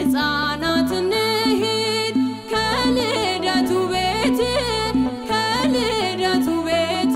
ሕፃናት እንሂድ ከልደቱ ቤት ከልደቱ ቤት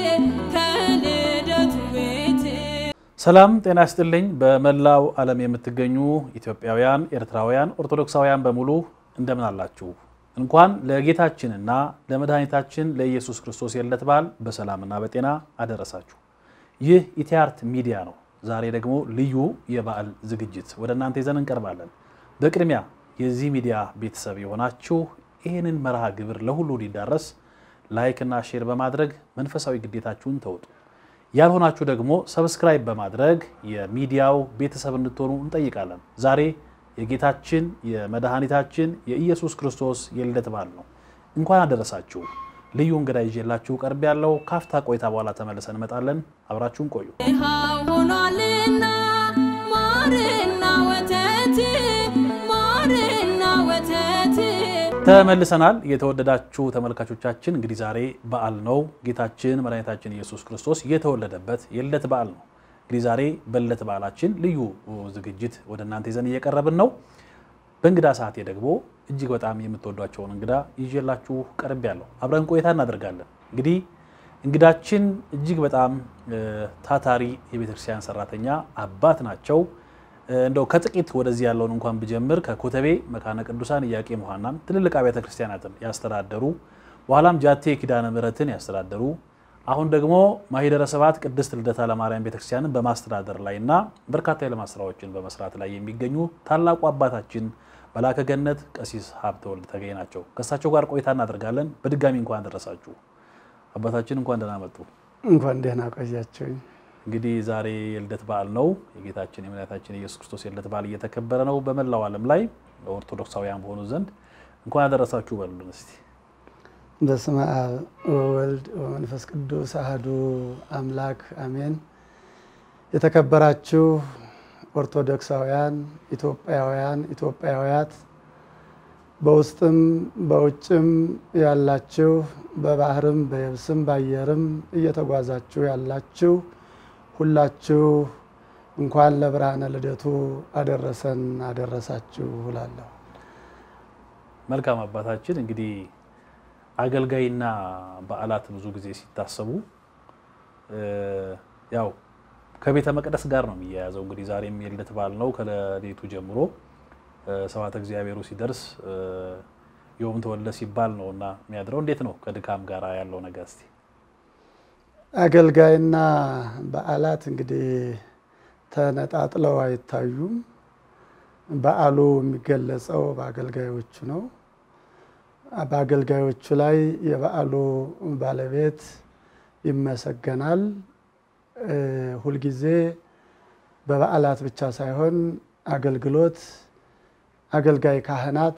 ከልደቱ ቤት ሰላም ጤና ይስጥልኝ። በመላው ዓለም የምትገኙ ኢትዮጵያውያን፣ ኤርትራውያን፣ ኦርቶዶክሳውያን በሙሉ እንደምን አላችሁ? እንኳን ለጌታችንና ለመድኃኒታችን ለኢየሱስ ክርስቶስ የልደት በዓል በሰላምና በጤና አደረሳችሁ። ይህ ኢቲአርት ሚዲያ ነው። ዛሬ ደግሞ ልዩ የበዓል ዝግጅት ወደ እናንተ ይዘን እንቀርባለን። በቅድሚያ የዚህ ሚዲያ ቤተሰብ የሆናችሁ ይህንን መርሃ ግብር ለሁሉ እንዲዳረስ ላይክ እና ሼር በማድረግ መንፈሳዊ ግዴታችሁን ተወጡ። ያልሆናችሁ ደግሞ ሰብስክራይብ በማድረግ የሚዲያው ቤተሰብ እንድትሆኑ እንጠይቃለን። ዛሬ የጌታችን የመድኃኒታችን የኢየሱስ ክርስቶስ የልደት በዓል ነው። እንኳን አደረሳችሁ። ልዩ እንግዳ ይዤላችሁ ቀርብ ያለው ካፍታ ቆይታ በኋላ ተመልሰን እንመጣለን። አብራችሁን ቆዩ። ድሃው ሆኗልና ማርና ወተት ማርና ወተት ተመልሰናል። የተወደዳችሁ ተመልካቾቻችን እንግዲህ ዛሬ በዓል ነው። ጌታችን መድኃኒታችን ኢየሱስ ክርስቶስ የተወለደበት የልደት በዓል ነው። እንግዲህ ዛሬ በልደት በዓላችን ልዩ ዝግጅት ወደ እናንተ ይዘን እየቀረብን ነው። በእንግዳ ሰዓቴ ደግሞ እጅግ በጣም የምትወዷቸውን እንግዳ ይዤላችሁ ቀርብ ያለው አብረን ቆይታ እናደርጋለን። እንግዲህ እንግዳችን እጅግ በጣም ታታሪ የቤተክርስቲያን ሰራተኛ አባት ናቸው። እንደው ከጥቂት ወደዚህ ያለውን እንኳን ብጀምር ከኮተቤ መካነ ቅዱሳን ኢያቄም ሐናን ትልልቅ አብያተ ክርስቲያናትን ያስተዳደሩ በኋላም ጃቴ ኪዳነ ምሕረትን ያስተዳደሩ አሁን ደግሞ ማኅደረ ስብሐት ቅድስት ልደታ ለማርያም ቤተክርስቲያንን በማስተዳደር ላይ እና በርካታ የልማት ስራዎችን በመስራት ላይ የሚገኙ ታላቁ አባታችን መላከ ገነት ቀሲስ ሀብተወልድ ተገኝ ናቸው። ከእሳቸው ጋር ቆይታ እናደርጋለን። በድጋሚ እንኳን ደረሳችሁ አባታችን፣ እንኳን ደህና መጡ። እንኳን ደህና ቆያችሁኝ። እንግዲህ ዛሬ የልደት በዓል ነው። የጌታችን የመድኃኒታችን የኢየሱስ ክርስቶስ የልደት በዓል እየተከበረ ነው በመላው ዓለም ላይ ኦርቶዶክሳውያን በሆኑ ዘንድ እንኳን ያደረሳችሁ በሉልን እስቲ። በስመ አብ ወወልድ ወመንፈስ ቅዱስ አህዱ አምላክ አሜን። የተከበራችሁ ኦርቶዶክሳውያን ኢትዮጵያውያን፣ ኢትዮጵያውያት በውስጥም በውጭም ያላችሁ በባህርም በየብስም በአየርም እየተጓዛችሁ ያላችሁ ሁላችሁ እንኳን ለብርሃነ ልደቱ አደረሰን አደረሳችሁ እላለሁ። መልካም አባታችን እንግዲህ አገልጋይና በዓላት ብዙ ጊዜ ሲታሰቡ ያው ከቤተ መቅደስ ጋር ነው የሚያያዘው። እንግዲህ ዛሬም የልደት በዓል ነው። ከሌሊቱ ጀምሮ ሰባተ እግዚአብሔሩ ሲደርስ ዮም ተወልደ ሲባል ነው እና የሚያድረው። እንዴት ነው ከድካም ጋር ያለው ነገር እስቲ? አገልጋይና በዓላት እንግዲህ ተነጣጥለው አይታዩም። በዓሉ የሚገለጸው በአገልጋዮቹ ነው። በአገልጋዮቹ ላይ የበዓሉ ባለቤት ይመሰገናል። ሁልጊዜ በበዓላት ብቻ ሳይሆን አገልግሎት አገልጋይ ካህናት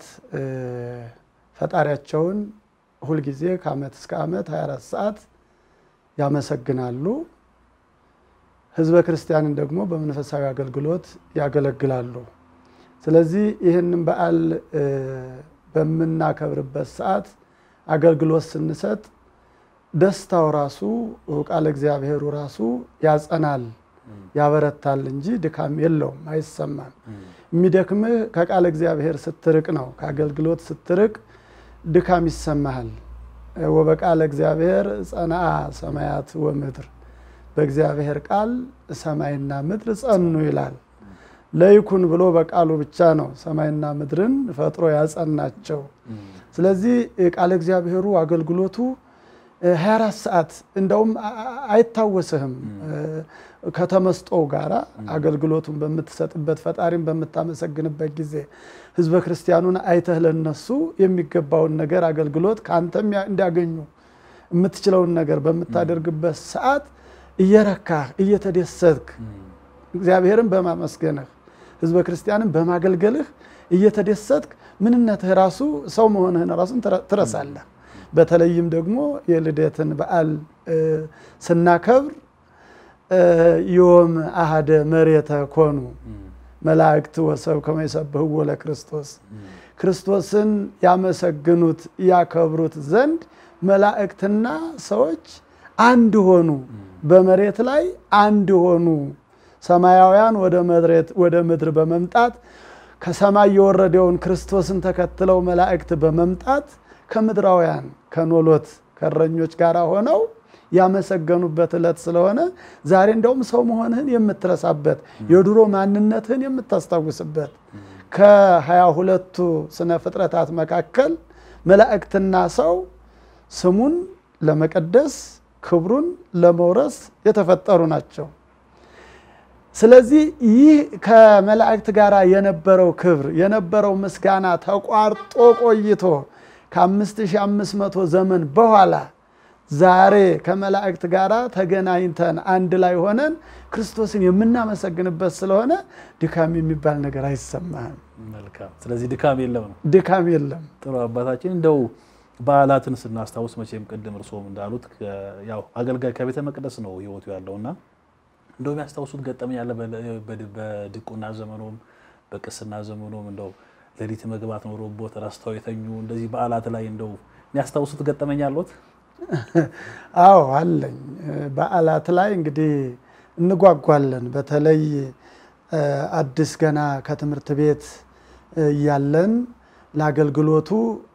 ፈጣሪያቸውን ሁልጊዜ ከዓመት እስከ ዓመት 24 ሰዓት ያመሰግናሉ። ሕዝበ ክርስቲያንን ደግሞ በመንፈሳዊ አገልግሎት ያገለግላሉ። ስለዚህ ይህንን በዓል በምናከብርበት ሰዓት አገልግሎት ስንሰጥ ደስታው ራሱ ቃለ እግዚአብሔሩ ራሱ ያጸናል፣ ያበረታል እንጂ ድካም የለውም፣ አይሰማም። የሚደክምህ ከቃለ እግዚአብሔር ስትርቅ ነው። ከአገልግሎት ስትርቅ ድካም ይሰማሃል። ወበቃለ እግዚአብሔር ጸንዓ ሰማያት ወምድር፣ በእግዚአብሔር ቃል ሰማይና ምድር ጸኑ ይላል። ለይኩን ብሎ በቃሉ ብቻ ነው ሰማይና ምድርን ፈጥሮ ያጸናቸው። ስለዚህ ቃለ እግዚአብሔሩ አገልግሎቱ 24 ሰዓት እንደውም አይታወስህም። ከተመስጦው ጋራ አገልግሎቱን በምትሰጥበት ፈጣሪን በምታመሰግንበት ጊዜ ሕዝበ ክርስቲያኑን አይተህ ለነሱ የሚገባውን ነገር አገልግሎት ከአንተም እንዲያገኙ የምትችለውን ነገር በምታደርግበት ሰዓት እየረካህ እየተደሰትክ እግዚአብሔርን በማመስገንህ ሕዝበ ክርስቲያንን በማገልገልህ እየተደሰትክ ምንነትህ ራሱ ሰው መሆንህን ራሱን ትረሳለህ። በተለይም ደግሞ የልደትን በዓል ስናከብር ዮም አሃደ መሬተ ኮኑ መላእክት ወሰብ ከመ ይሰብሕዎ ለክርስቶስ ክርስቶስን ያመሰግኑት ያከብሩት ዘንድ መላእክትና ሰዎች አንድ ሆኑ፣ በመሬት ላይ አንድ ሆኑ። ሰማያውያን ወደ ምድር በመምጣት ከሰማይ የወረደውን ክርስቶስን ተከትለው መላእክት በመምጣት ከምድራውያን ከኖሎት ከእረኞች ጋር ሆነው ያመሰገኑበት ዕለት ስለሆነ ዛሬ እንደውም ሰው መሆንህን የምትረሳበት የድሮ ማንነትህን የምታስታውስበት ከሀያ ሁለቱ ስነ ፍጥረታት መካከል መላእክትና ሰው ስሙን ለመቀደስ ክብሩን ለመውረስ የተፈጠሩ ናቸው። ስለዚህ ይህ ከመላእክት ጋር የነበረው ክብር የነበረው ምስጋና ተቋርጦ ቆይቶ ከ5500 ዘመን በኋላ ዛሬ ከመላእክት ጋር ተገናኝተን አንድ ላይ ሆነን ክርስቶስን የምናመሰግንበት ስለሆነ ድካም የሚባል ነገር አይሰማህም። መልካም። ስለዚህ ድካም የለም ነው። ድካም የለም። ጥሩ አባታችን እንደው በዓላትን ስናስታውስ መቼም ቅድም እርስዎም እንዳሉት ያው አገልጋይ ከቤተ መቅደስ ነው ህይወቱ ያለውና እንደው የሚያስታውሱት ገጠመኝ ያለ በድቁና ዘመኑም በቅስና ዘመኑም እንደው ሌሊት መግባት ኖሮቦት ረስተው የተኙ እንደዚህ በዓላት ላይ እንደው የሚያስታውሱት ገጠመኝ አለዎት? አዎ አለኝ። በዓላት ላይ እንግዲህ እንጓጓለን። በተለይ አዲስ ገና ከትምህርት ቤት እያለን ለአገልግሎቱ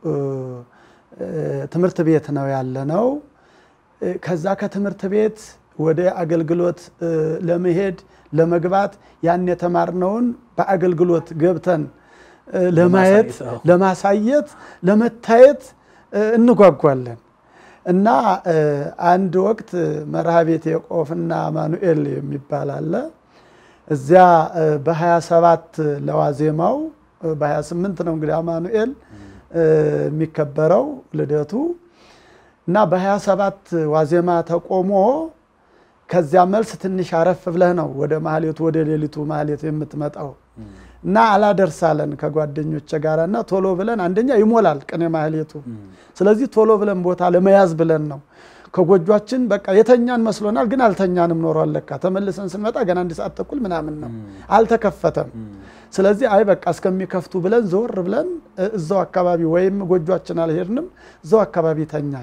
ትምህርት ቤት ነው ያለነው። ከዛ ከትምህርት ቤት ወደ አገልግሎት ለመሄድ ለመግባት ያን የተማርነውን በአገልግሎት ገብተን ለማየት ለማሳየት ለመታየት እንጓጓለን እና አንድ ወቅት መርሃ ቤት የቆፍና አማኑኤል የሚባል አለ። እዚያ በ27 ለዋዜማው በ28 ነው እንግዲህ አማኑኤል የሚከበረው ልደቱ እና በ27 ዋዜማ ተቆሞ ከዚያ መልስ ትንሽ አረፍ ብለህ ነው ወደ ማህሌቱ ወደ ሌሊቱ ማህሌት የምትመጣው እና አላደርሳለን ከጓደኞች ጋር እና ቶሎ ብለን አንደኛ ይሞላል ቅኔ ማህሌቱ። ስለዚህ ቶሎ ብለን ቦታ ለመያዝ ብለን ነው ከጎጇችን በቃ የተኛን መስሎናል፣ ግን አልተኛንም ኖሯል። ለካ ተመልሰን ስንመጣ ገና አንድ ሰዓት ተኩል ምናምን ነው፣ አልተከፈተም። ስለዚህ አይ በቃ እስከሚከፍቱ ብለን ዘወር ብለን እዛው አካባቢ ወይም ጎጇችን አልሄድንም፣ እዛው አካባቢ ተኛል።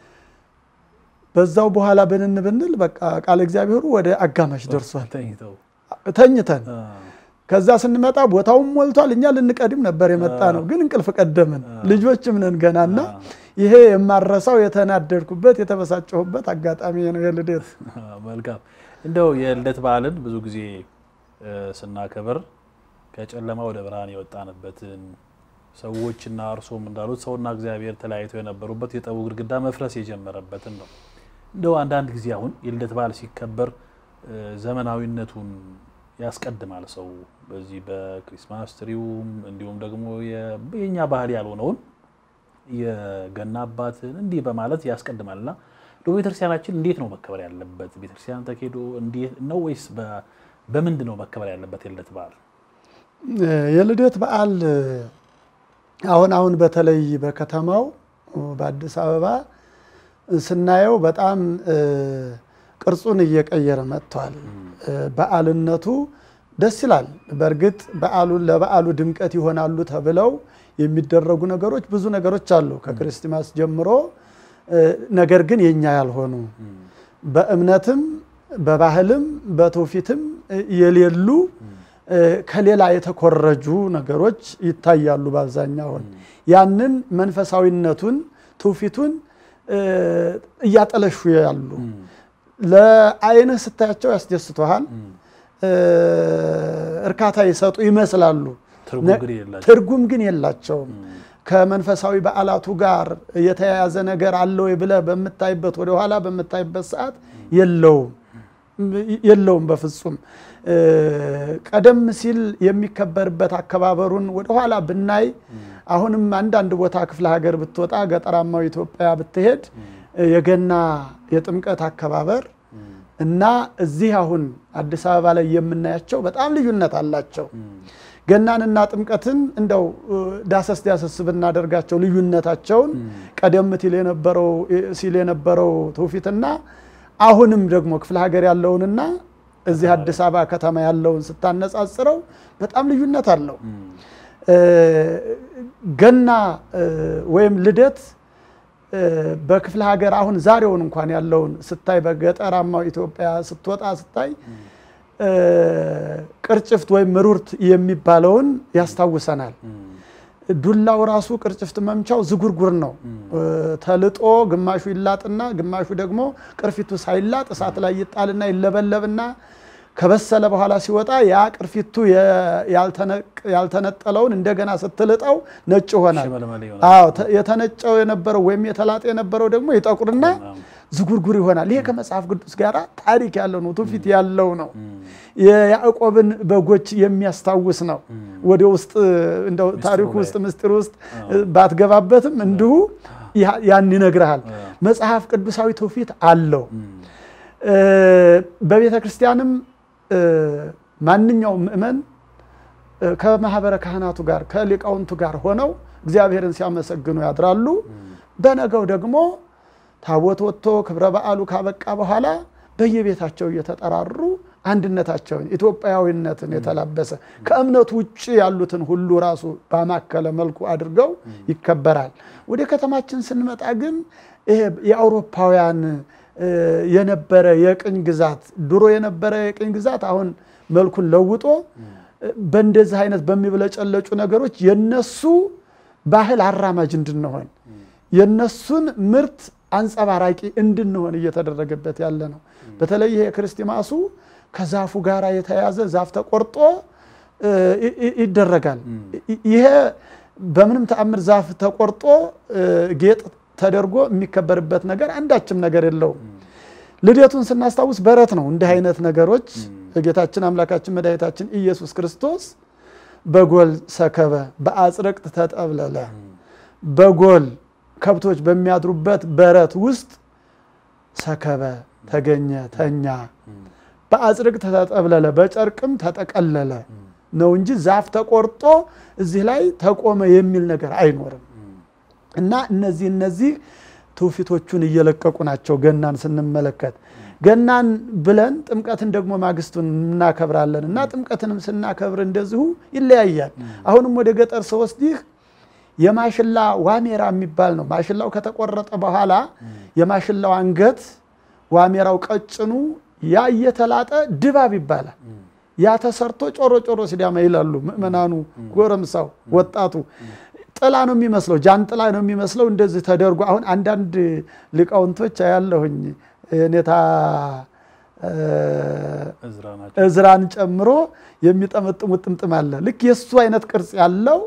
በዛው በኋላ ብንን ብንል በቃ ቃለ እግዚአብሔሩ ወደ አጋማሽ ደርሷል ተኝተን ከዛ ስንመጣ ቦታውም ሞልቷል። እኛ ልንቀድም ነበር የመጣ ነው፣ ግን እንቅልፍ ቀደምን። ልጆችም ነን ገናና ይሄ የማረሳው የተናደድኩበት የተበሳጨሁበት አጋጣሚ ነው የልደት። መልካም እንደው የልደት በዓልን ብዙ ጊዜ ስናከብር ከጨለማ ወደ ብርሃን የወጣንበትን ሰዎችና እርሶም እንዳሉት ሰውና እግዚአብሔር ተለያይተው የነበሩበት የጠቡ ግድግዳ መፍረስ የጀመረበትን ነው። እንደው አንዳንድ ጊዜ አሁን የልደት በዓል ሲከበር ዘመናዊነቱን ያስቀድማል ሰው በዚህ በክሪስማስ ትሪውም እንዲሁም ደግሞ የኛ ባህል ያልሆነውን የገና አባትን እንዲህ በማለት ያስቀድማል እና ቤተክርስቲያናችን እንዴት ነው መከበር ያለበት? ቤተክርስቲያን ተኬዶ እንዴት ነው ወይስ በምንድን ነው መከበር ያለበት የልደት በዓል? የልደት በዓል አሁን አሁን በተለይ በከተማው በአዲስ አበባ ስናየው በጣም ቅርጹን እየቀየረ መጥቷል። በዓልነቱ ደስ ይላል። በእርግጥ በዓሉን ለበዓሉ ድምቀት ይሆናሉ ተብለው የሚደረጉ ነገሮች ብዙ ነገሮች አሉ ከክርስቲማስ ጀምሮ ነገር ግን የኛ ያልሆኑ በእምነትም በባህልም በትውፊትም የሌሉ ከሌላ የተኮረጁ ነገሮች ይታያሉ። በአብዛኛውን ያንን መንፈሳዊነቱን ትውፊቱን እያጠለሹ ያሉ ለዓይንህ ስታያቸው ያስደስተሃል፣ እርካታ ይሰጡ ይመስላሉ። ትርጉም ግን የላቸውም። ከመንፈሳዊ በዓላቱ ጋር የተያያዘ ነገር አለ ወይ ብለህ በምታይበት ወደኋላ በምታይበት ሰዓት የለውም የለውም በፍጹም። ቀደም ሲል የሚከበርበት አከባበሩን ወደኋላ ብናይ አሁንም አንዳንድ ቦታ ክፍለ ሀገር ብትወጣ ገጠራማው ኢትዮጵያ ብትሄድ የገና የጥምቀት አከባበር እና እዚህ አሁን አዲስ አበባ ላይ የምናያቸው በጣም ልዩነት አላቸው። ገናንና ጥምቀትን እንደው ዳሰስ ዳሰስ ብናደርጋቸው ልዩነታቸውን ቀደም ሲል የነበረው ትውፊትና አሁንም ደግሞ ክፍለ ሀገር ያለውንና እዚህ አዲስ አበባ ከተማ ያለውን ስታነጻጽረው በጣም ልዩነት አለው። ገና ወይም ልደት በክፍለ ሀገር አሁን ዛሬውን እንኳን ያለውን ስታይ በገጠራማው ኢትዮጵያ ስትወጣ ስታይ እ፣ ቅርጭፍት ወይም ምሩርት የሚባለውን ያስታውሰናል። ዱላው ራሱ ቅርጭፍት መምቻው ዝጉርጉር ነው። እ፣ ተልጦ ግማሹ ይላጥና ግማሹ ደግሞ ቅርፊቱ ሳይላጥ እሳት ላይ ይጣልና ይለበለብና ከበሰለ በኋላ ሲወጣ ያ ቅርፊቱ የ- ያልተነቅ- ያልተነጠለውን እንደገና ስትልጠው ነጭ ይሆናል። ሽመልመል ይሆናል። አዎ ተ- የተነጨው የነበረው ወይም የተላጠ የነበረው ደግሞ ይጠቁርና ዝጉርጉር ይሆናል። ይሄ ከመጽሐፍ ቅዱስ ጋር ታሪክ ያለው ነው፣ ትውፊት ያለው ነው። የያዕቆብን በጎች የሚያስታውስ ነው። ወደ ውስጥ እንደው ታሪኩ ላይ። ውስጥ ምስጢር ውስጥ ባትገባበትም እንዲሁ ያ- ያን ይነግርሃል። መጽሐፍ ቅዱሳዊ ትውፊት አለው። እ፣ በቤተ ክርስቲያንም እ፣ ማንኛውም ምእመን እ፣ ከማህበረ ካህናቱ ጋር ከሊቃውንቱ ጋር ሆነው እግዚአብሔርን ሲያመሰግኑ ያድራሉ። በነገው ደግሞ ታቦት ወጥቶ ክብረ በዓሉ ካበቃ በኋላ በየቤታቸው እየተጠራሩ አንድነታቸውን ኢትዮጵያዊነትን የተላበሰ ከእምነቱ ውጭ ያሉትን ሁሉ ራሱ ባማከለ መልኩ አድርገው ይከበራል። ወደ ከተማችን ስንመጣ ግን ይሄ የአውሮፓውያን እ፣ የነበረ የቅኝ ግዛት ድሮ የነበረ የቅኝ ግዛት አሁን መልኩን ለውጦ እ፣ በእንደዚህ አይነት በሚብለጨለጩ ነገሮች የነሱ ባህል አራማጅ እንድንሆን የነሱን ምርት አንጸባራቂ እንድንሆን እየተደረገበት ያለ ነው። በተለይ ይሄ ክርስቲማሱ ከዛፉ ጋር የተያዘ ዛፍ ተቆርጦ እ፣ ይ- ይ- ይደረጋል። ይ- ይሄ በምንም ተአምር ዛፍ ተቆርጦ እ፣ ጌጥ ተደርጎ የሚከበርበት ነገር አንዳችም ነገር የለውም። ልደቱን ስናስታውስ በረት ነው። እንዲህ አይነት ነገሮች ጌታችን አምላካችን መድኃኒታችን ኢየሱስ ክርስቶስ በጎል ሰከበ፣ በአጽርቅት ተጠብለለ፣ በጎል ከብቶች በሚያድሩበት በረት ውስጥ ሰከበ፣ ተገኘ፣ ተኛ፣ በአጽርቅት ተጠብለለ፣ በጨርቅም ተጠቀለለ ነው እንጂ ዛፍ ተቆርጦ እዚህ ላይ ተቆመ የሚል ነገር አይኖርም። እና እነዚህ እነዚህ ትውፊቶቹን እየለቀቁ ናቸው። ገናን ስንመለከት ገናን ብለን ጥምቀትን ደግሞ ማግስቱን እናከብራለን እና ጥምቀትንም ስናከብር እንደዚሁ ይለያያል። አሁንም ወደ ገጠር ስወስድህ የማሽላ ዋሜራ የሚባል ነው። ማሽላው ከተቆረጠ በኋላ የማሽላው አንገት ዋሜራው ቀጭኑ ያ እየተላጠ ድባብ ይባላል። ያ ተሰርቶ ጮሮ ጮሮ ሲዳማ ይላሉ ምእመናኑ፣ ጎረምሳው፣ ወጣቱ ጥላ ነው የሚመስለው፣ ጃንጥላ ነው የሚመስለው። እንደዚህ ተደርጎ አሁን አንዳንድ ሊቃውንቶች አያለሁኝ የኔታ እ፣ እዝራ ናቸው። እዝራን ጨምሮ የሚጠመጥሙት ጥምጥም አለ። ልክ የእሱ አይነት ቅርጽ ያለው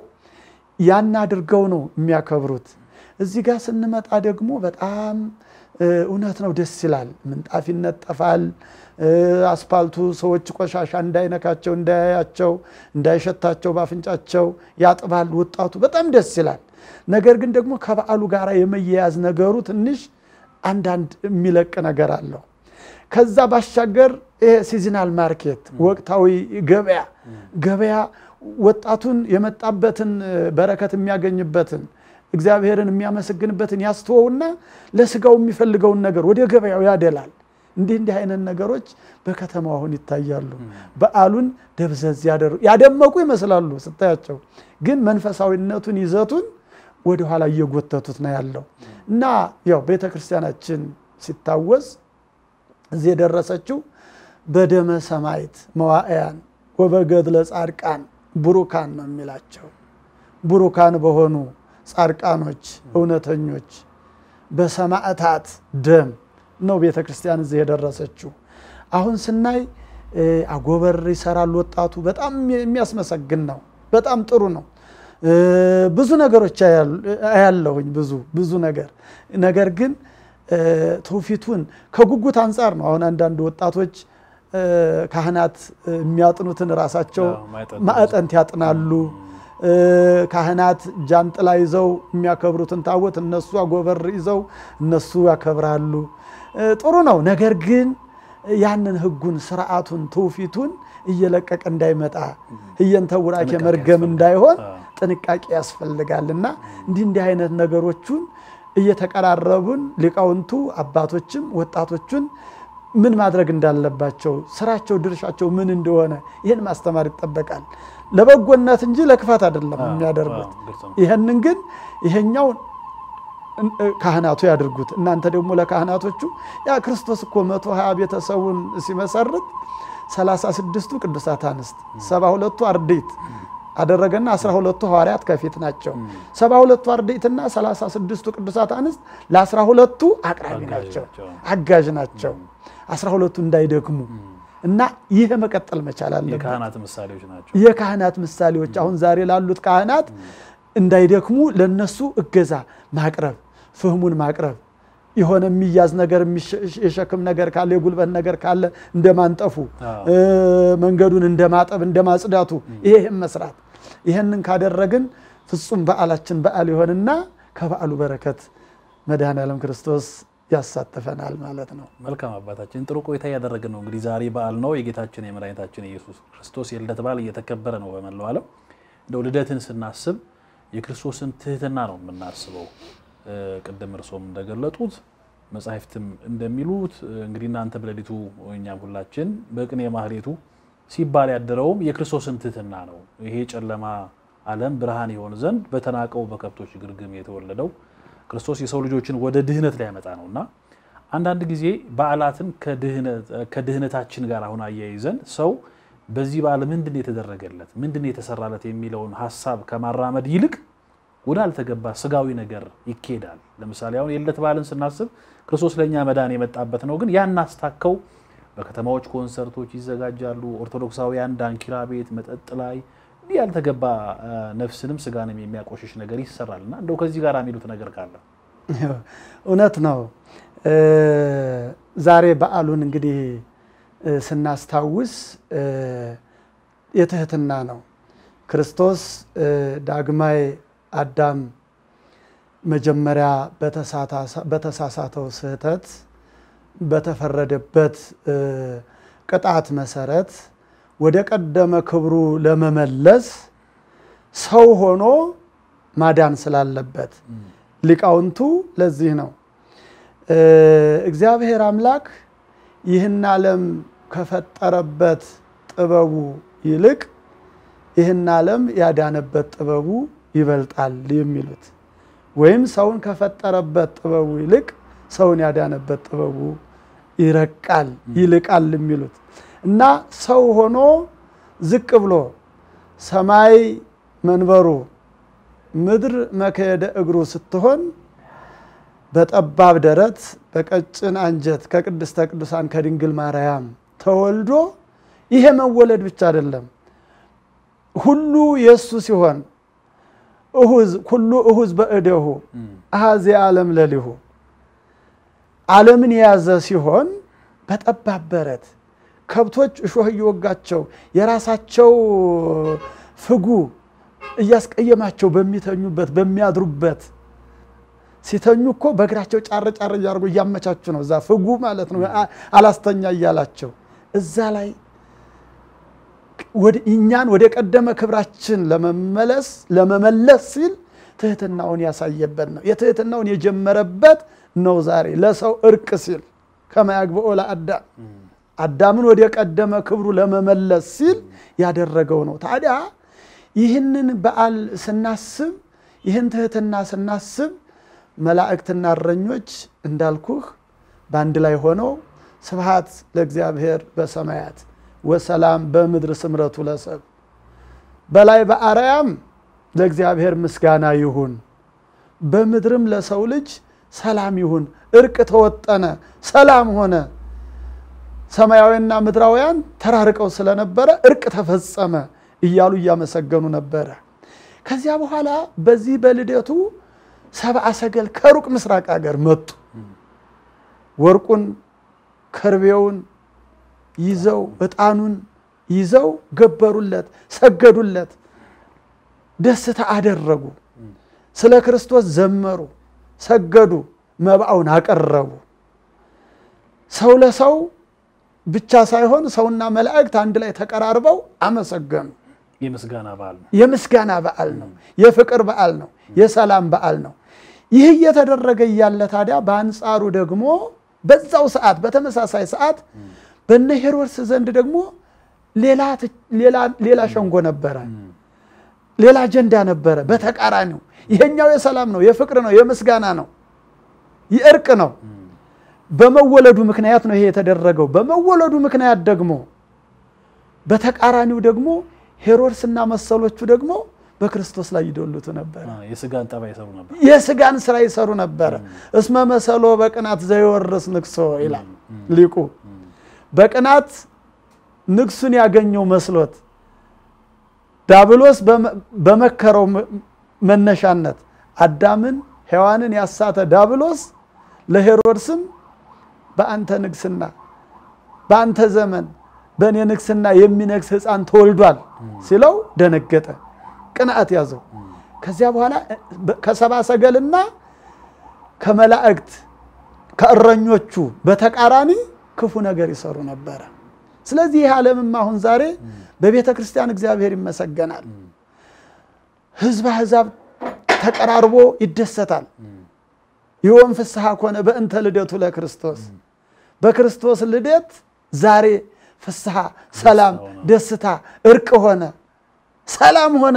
ያን አድርገው ነው የሚያከብሩት። እዚህ ጋር ስንመጣ ደግሞ በጣም እ፣ እውነት ነው፣ ደስ ይላል። ምንጣፍ ይነጠፋል። እ፣ አስፓልቱ ሰዎች ቆሻሻ እንዳይነካቸው፣ እንዳያያቸው፣ እንዳይሸታቸው በአፍንጫቸው ያጥባል። ወጣቱ በጣም ደስ ይላል። ነገር ግን ደግሞ ከበዓሉ ጋር የመያያዝ ነገሩ ትንሽ አንዳንድ የሚለቅ ነገር አለው። ከዛ ባሻገር ይሄ ሲዝናል ማርኬት ወቅታዊ ገበያ ገበያ ወጣቱን የመጣበትን በረከት የሚያገኝበትን እግዚአብሔርን የሚያመሰግንበትን ያስተወውና ለስጋው የሚፈልገውን ነገር ወደ ገበያው ያደላል። እንዲህ እንዲህ አይነት ነገሮች በከተማው አሁን ይታያሉ። በዓሉን ደብዘዝ ያደሩ- ያደመቁ ይመስላሉ ስታያቸው፣ ግን መንፈሳዊነቱን ይዘቱን ወደኋላ እየጎተቱት ነው ያለው እና ያው ቤተ ክርስቲያናችን ሲታወስ እዚህ የደረሰችው በደመ ሰማዕት መዋዕያን ወበገድለ ጻድቃን ቡሩካን ነው የሚላቸው። ቡሩካን በሆኑ ጻድቃኖች እውነተኞች በሰማዕታት ደም ነው ቤተ ክርስቲያን እዚህ የደረሰችው። አሁን ስናይ እ፣ አጎበር ይሰራል ወጣቱ። በጣም የሚያስመሰግን ነው። በጣም ጥሩ ነው። እ፣ ብዙ ነገሮች አያሉ- አያለሁኝ ብዙ ብዙ ነገር ነገር ግን እ፣ ትውፊቱን ከጉጉት አንጻር ነው። አሁን አንዳንድ ወጣቶች እ፣ ካህናት እ፣ የሚያጥኑትን ራሳቸው አዎ፣ ማዕጠንት ማዕጠንት ያጥናሉ። እ፣ ካህናት ጃንጥላ ይዘው የሚያከብሩትን ታቦት እነሱ አጎበር ይዘው እነሱ ያከብራሉ። እ፣ ጥሩ ነው። ነገር ግን ያንን ሕጉን ስርዓቱን ትውፊቱን እየለቀቀ እንዳይመጣ ህየንተ ቡራኬ ጥንቃቄ መርገም ያስፈልጋል። እንዳይሆን አዎ። ጥንቃቄ ያስፈልጋል እና እንዲህ እንዲህ አይነት ነገሮቹን እየተቀራረቡን ሊቃውንቱ አባቶችም ወጣቶቹን ምን ማድረግ እንዳለባቸው ስራቸው ድርሻቸው ምን እንደሆነ ይህን ማስተማር ይጠበቃል። ለበጎነት እንጂ ለክፋት አይደለም አዎ፣ የሚያደርጉት። አዎ፣ ግልጽ ነው። ይህንን ግን ይሄኛው ካህናቱ ያድርጉት። እናንተ ደግሞ ለካህናቶቹ ያ ክርስቶስ እኮ መቶ ሀያ ቤተሰቡን ሲመሰርት ሰላሳ ስድስቱ ቅዱሳት አንስት ሰባ ሁለቱ አርድእት አደረገና አስራ ሁለቱ ሐዋርያት ከፊት ናቸው። ሰባ ሁለቱ አርድእትና ሰላሳ ስድስቱ ቅዱሳት አንስት ለአስራ ሁለቱ አቅራቢ አጋዥ ናቸው፣ ናቸው። አጋዥ ናቸው። አስራ ሁለቱ እንዳይደክሙ እና ይህ መቀጠል መቻል አለበት። የካህናት ምሳሌዎች ናቸው። የካህናት ምሳሌዎች አሁን ዛሬ ላሉት ካህናት እንዳይደክሙ ለነሱ እገዛ ማቅረብ፣ ፍህሙን ማቅረብ የሆነ የሚያዝ ነገር የሚሸ- የሸክም ነገር ካለ የጉልበት ነገር ካለ እንደ ማንጠፉ አዎ። እ፣ መንገዱን እንደ ማጠብ እንደ ማጽዳቱ ይሄም መስራት ይህንን ካደረግን ፍጹም በዓላችን በዓል ይሆንና ከበዓሉ በረከት መድኃኔዓለም ክርስቶስ ያሳትፈናል ማለት ነው። መልካም አባታችን ጥሩ ቆይታ እያደረግን ነው። እንግዲህ ዛሬ በዓል ነው። የጌታችን የመድኃኒታችን የኢየሱስ ክርስቶስ የልደት በዓል እየተከበረ ነው በመላው ዓለም። እንደው ልደትን ስናስብ የክርስቶስን ትህትና ነው የምናስበው። እ፣ ቅድም እርሶም እንደገለጡት መጻሕፍትም እንደሚሉት እ፣ እንግዲህ እናንተ በሌሊቱ እኛም ሁላችን በቅኔ ማህሌቱ ሲባል ያደረውም የክርስቶስን ትህትና ነው። ይሄ ጨለማ ዓለም ብርሃን ይሆን ዘንድ በተናቀው በከብቶች ግርግም የተወለደው ክርስቶስ የሰው ልጆችን ወደ ድህነት ሊያመጣ ነው እና አንዳንድ ጊዜ በዓላትን ከድህነታችን ጋር አሁን አያይዘን ሰው በዚህ በዓል ምንድን ነው የተደረገለት ምንድን ነው የተሰራለት የሚለውን ሀሳብ ከማራመድ ይልቅ ወደ አልተገባ ስጋዊ ነገር ይኬዳል። ለምሳሌ አሁን የልደት በዓልን ስናስብ ክርስቶስ ለእኛ መዳን የመጣበት ነው። ግን ያን አስታከው በከተማዎች ኮንሰርቶች ይዘጋጃሉ። ኦርቶዶክሳውያን ዳንኪራ ቤት፣ መጠጥ ላይ እንዲህ ያልተገባ አ፣ ነፍስንም ስጋንም የሚያቆሽሽ ነገር ይሰራል እና እንደው ከዚህ ጋር የሚሉት ነገር ካለ እውነት ነው። እ፣ ዛሬ በዓሉን እንግዲህ እ፣ ስናስታውስ እ፣ የትህትና ነው። ክርስቶስ እ፣ ዳግማይ አዳም መጀመሪያ በተሳታ- በተሳሳተው ስህተት በተፈረደበት እ፣ ቅጣት መሰረት ወደ ቀደመ ክብሩ ለመመለስ ሰው ሆኖ ማዳን ስላለበት ሊቃውንቱ ለዚህ ነው እ፣ እግዚአብሔር አምላክ ይህን ዓለም ከፈጠረበት ጥበቡ ይልቅ ይህን ዓለም ያዳነበት ጥበቡ ይበልጣል የሚሉት ወይም ሰውን ከፈጠረበት ጥበቡ ይልቅ ሰውን ያዳነበት ጥበቡ ይረቃል ይልቃል የሚሉት እና ሰው ሆኖ ዝቅ ብሎ ሰማይ መንበሩ ምድር መከየደ እግሩ ስትሆን በጠባብ ደረት በቀጭን አንጀት ከቅድስተ ቅዱሳን ከድንግል ማርያም ተወልዶ ይሄ መወለድ ብቻ አይደለም፣ ሁሉ የእሱ ሲሆን እሁዝ ሁሉ እሁዝ በእደሁ አሐዜ ዓለም ለሊሁ ዓለምን የያዘ ሲሆን በጠባብ በረት ከብቶች እሾህ እየወጋቸው የራሳቸው ፍጉ እያስቀየማቸው በሚተኙበት በሚያድሩበት ሲተኙ እኮ በእግራቸው ጫር ጫር እያደርጉ እያመቻቹ ነው። እዛ ፍጉ ማለት ነው አ- አላስተኛ እያላቸው እዛ ላይ ወደ- እኛን ወደ ቀደመ ክብራችን ለመመለስ ለመመለስ ሲል ትህትናውን ያሳየበት ነው። የትህትናውን የጀመረበት ነው። ዛሬ ለሰው እርቅ ሲል ከማያግብኦ ለአዳም አዳምን ወደ ቀደመ ክብሩ ለመመለስ ሲል ያደረገው ነው። ታዲያ ይህንን በዓል ስናስብ ይህን ትህትና ስናስብ መላእክትና እረኞች እንዳልኩህ በአንድ ላይ ሆነው ስብሃት ለእግዚአብሔር በሰማያት ወሰላም በምድር ስምረቱ ለሰብ በላይ በአርያም ለእግዚአብሔር ምስጋና ይሁን፣ በምድርም ለሰው ልጅ ሰላም ይሁን። እርቅ ተወጠነ፣ ሰላም ሆነ። ሰማያዊና ምድራውያን ተራርቀው ስለነበረ እርቅ ተፈጸመ እያሉ እያመሰገኑ ነበረ። ከዚያ በኋላ በዚህ በልደቱ ሰብአ ሰገል ከሩቅ ምስራቅ ሀገር መጡ። ወርቁን ከርቤውን ይዘው ዕጣኑን ይዘው ገበሩለት፣ ሰገዱለት፣ ደስታ አደረጉ። ስለ ክርስቶስ ዘመሩ፣ ሰገዱ፣ መባውን አቀረቡ። ሰው ለሰው ብቻ ሳይሆን ሰውና መላእክት አንድ ላይ ተቀራርበው አመሰገኑ። የምስጋና በዓል ነው። የምስጋና በዓል ነው። የፍቅር በዓል ነው። የሰላም በዓል ነው። ይህ እየተደረገ እያለ ታዲያ በአንጻሩ ደግሞ በዛው ሰዓት በተመሳሳይ ሰዓት በነ ሄሮድስ ዘንድ ደግሞ ሌላ ት- ሌላ- ሌላ ሸንጎ ነበረ፣ ሌላ አጀንዳ ነበረ። በተቃራኒው ይሄኛው የሰላም ነው፣ የፍቅር ነው፣ የምስጋና ነው፣ የእርቅ ነው። በመወለዱ ምክንያት ነው ይሄ የተደረገው። በመወለዱ ምክንያት ደግሞ በተቃራኒው ደግሞ ሄሮድስና መሰሎቹ ደግሞ በክርስቶስ ላይ ይዶልቱ ነበር። አ፣ የስጋን ጠባይ ይሰሩ ነበር። የስጋን ስራ ይሰሩ ነበረ። እስመ መሰሎ በቅናት ዘይወርስ ንግሶ ይላል ሊቁ። በቅናት ንግሱን ያገኘው መስሎት ዳብሎስ በመ- በመከረው መ- መነሻነት አዳምን ሔዋንን ያሳተ ዳብሎስ ለሄሮድስም በአንተ ንግስና በአንተ ዘመን በእኔ ንግስና የሚነግስ ሕፃን ተወልዷል ሲለው ደነገጠ፣ ቅንዓት ያዘው። ከዚያ በኋላ ከሰባ ሰገልና ከመላእክት ከእረኞቹ በተቃራኒ ክፉ ነገር ይሰሩ ነበረ። ስለዚህ ይህ ዓለምም አሁን ዛሬ በቤተ ክርስቲያን እግዚአብሔር ይመሰገናል። ህዝብ አሕዛብ ተቀራርቦ ይደሰታል። ይወም ፍስሐ ኮነ በእንተ ልደቱ ለክርስቶስ በክርስቶስ ልደት ዛሬ ፍስሐ፣ ሰላም፣ ደስታ፣ እርቅ ሆነ፣ ሰላም ሆነ